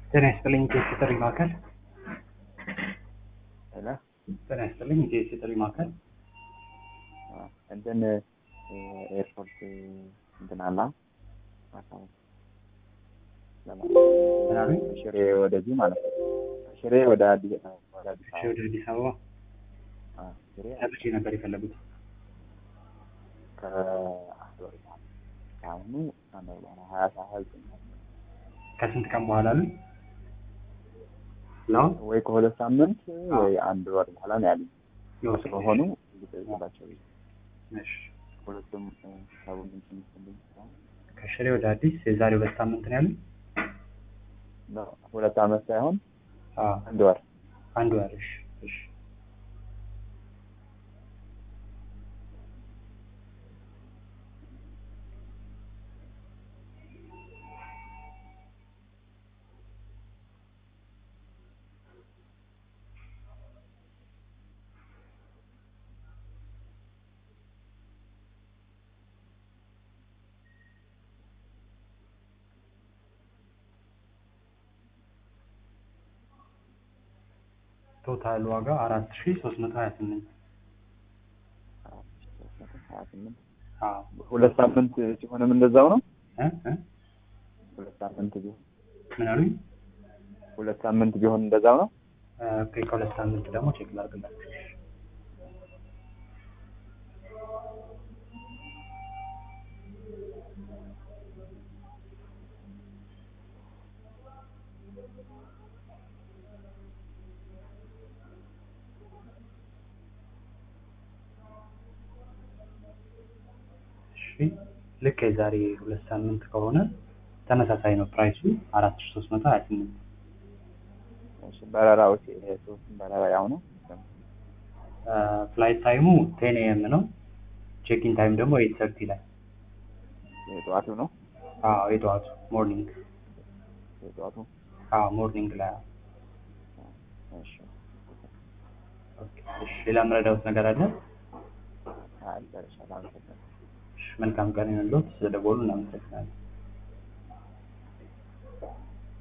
ጤና ይስጥልኝ ኢቴስ የጥሪ ማዕከል። ሄሎ ጤና ይስጥልኝ ኢቴስ የጥሪ ማዕከል። እንትን ኤርፖርት እንትን አላ ምን አሉኝ? ሽሬ ወደዚህ ማለት ነው። ሽሬ ወደ አዲስ ወደ አዲስ እሺ፣ አበባ ወደ አዲስ አበባ አ፣ ሽሬ መቼ ነበር የፈለጉት? ከአንድ ወር በኋላ ከአሁኑ አንድ ወር በኋላ ሀያ ሰ- ሀያ ዘጠኝ ከስንት ቀን በኋላ አሉኝ? ነው ወይ ከሁለት ሳምንት ወይ አንድ ወር በኋላ ነው ያሉኝ። ነው ስለሆኑ ልጠይቅላቸው ብዬ እሺ። ሁለቱም ሰቡ ምንጭ ምስልኝ ከሽሬ ወደ አዲስ የዛሬ ሁለት ሳምንት ነው ያሉኝ? ሁለት አመት ሳይሆን አዎ አንድ ወር አንድ ወር። እሺ እሺ። ቶታል ዋጋ አራት ሺ ሶስት መቶ ሀያ ስምንት ሀያ ስምንት አዎ ሁለት ሳምንት ሲሆንም እንደዛው ነው። እ እ ሁለት ሳምንት ቢሆን ምን አሉኝ? ሁለት ሳምንት ቢሆን እንደዛው ነው። ኦኬ ከሁለት ሳምንት ደግሞ ቼክ ላድርግላችሁ። እሺ። እሺ ልክ የዛሬ ሁለት ሳምንት ከሆነ ተመሳሳይ ነው ፕራይሱ አራት ሺ ሶስት መቶ ሀያ ስምንት እሺ በረራዎች ሶስቱም በረራ ያው ነው። ፍላይት ታይሙ ቴን ኤም ነው። ቼኪን ታይም ደግሞ ኤይት ሰርቲ ላይ የጠዋቱ ነው። አዎ የጠዋቱ ሞርኒንግ የጠዋቱ አዎ ሞርኒንግ ላይ አዎ። እሺ ኦኬ እሺ ሌላ የምረዳውት ነገር አለ? አልጨርሻለሁ። አመሰግናለሁ። እሺ መልካም ቀን ይሁንልዎት። ስለደወሉ እናመሰግናለን።